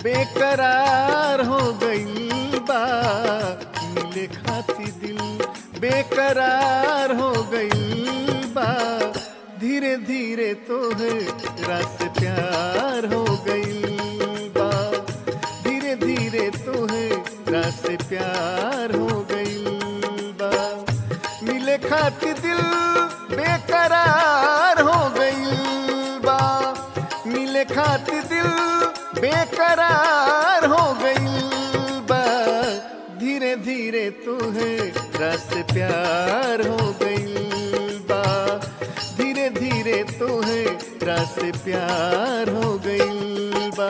बेकरार हो गईल बा मिले खाती दिल बेकरार हो गईल बा धीरे धीरे तो है रस प्यार हो गईल बा धीरे धीरे तो है रस प्यार हो गईल बा मिले खाती दिल बेकरार हो गईल बा मिले खाती दिल बेकरार हो गईल बा धीरे धीरे तुहे रस प्यार हो गईल बा धीरे धीरे तुहे रस प्यार हो गईल बा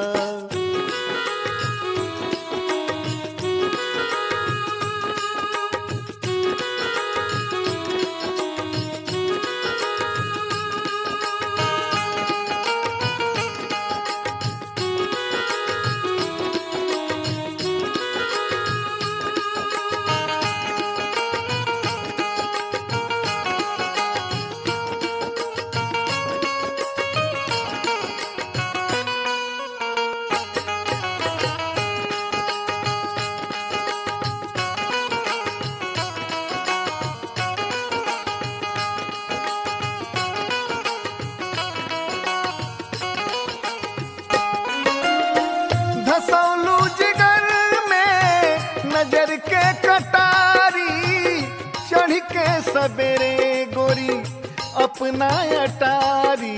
धसौलू जिगर में नजर के कटारी चढ़ के सबेरे गोरी अपना अटारी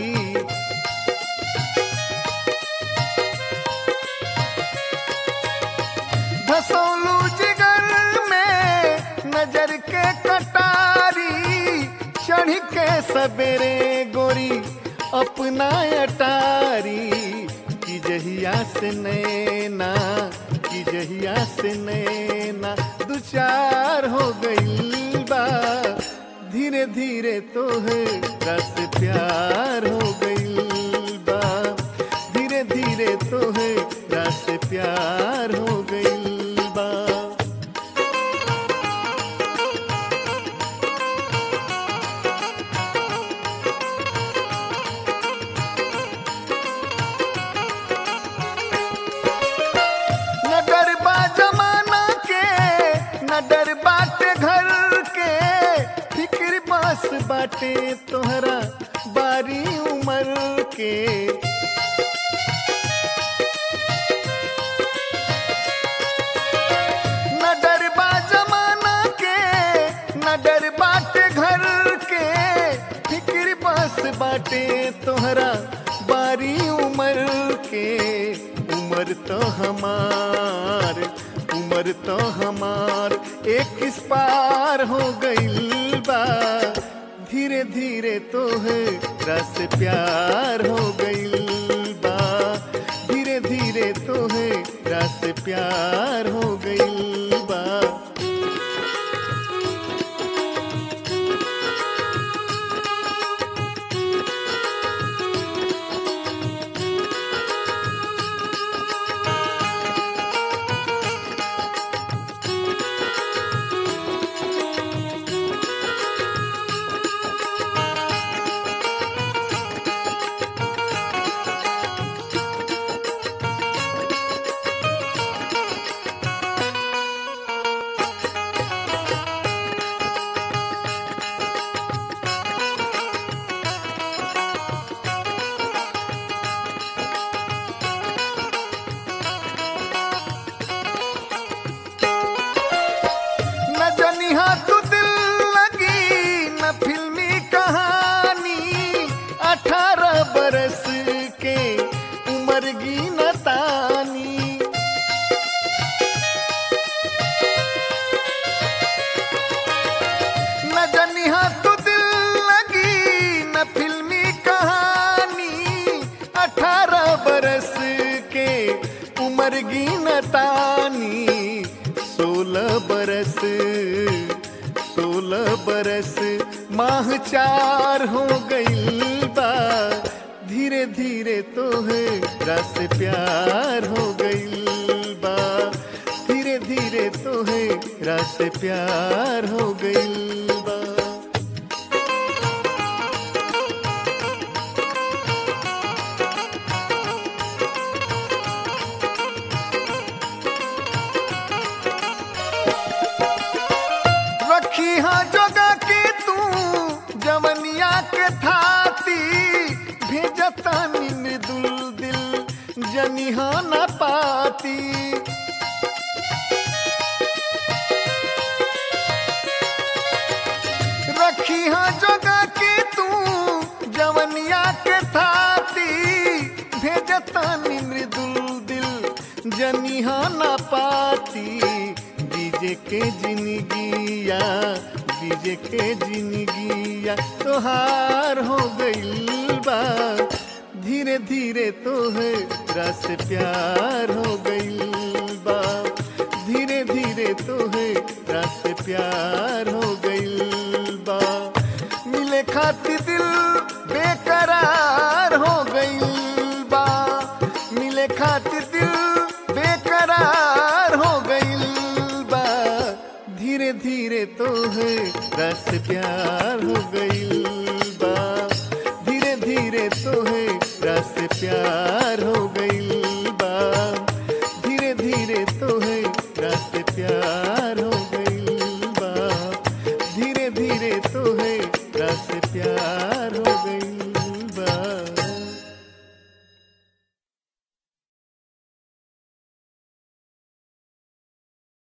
धसौलू जिगर में नजर के कटारी चढ़ के सबेरे गोरी अपना अटारी की जहिया से नैना की जहिया से नैना दू चार हो गई बा धीरे धीरे तो है रस प्यार हो गई बा धीरे धीरे तो है रस प्यार हो गई बा न डर बा जमाना के न डर बाटे घर के फिक्र बस बाटे तोहरा बारी उम्र के न डर बा जमाना के न डर बाटे घर के फिक्र बस बाटे तोहरा बारी उम्र के उम्र तो हमार उम्र तो हमार एक इस पार हो गईल बा धीरे धीरे तो है रस प्यार हो गईल बा धीरे धीरे तो है रस प्यार हो गईल बा न जनिहा तू दिल लगी न फिल्मी कहानी अठारह बरस के उम्र की न तानी न जनिहा तू दिल लगी न फिल्मी कहानी अठारह बरस के उम्र की न तानी सोलह बरस सोलह बरस माह चार हो गई बा धीरे धीरे तो है रस प्यार हो गई बा धीरे धीरे तो है रस प्यार हो गई बा जनिहा न पाती रखी हाँ जगह की तू जवनिया के थाती भेजतानी मृदुल दिल जनिहा न पाती बीजे के जिंदगिया बीजे के जिंदगिया तोहार हो गइल बा धीरे धीरे तोहरा से प्यार हो गइल बा धीरे धीरे तोहरा से प्यार हो गइल बा मिले खातिर दिल बेकरार हो गइल बा मिले खातिर दिल बेकरार हो गइल बा धीरे धीरे तोहरा से प्यार हो गइल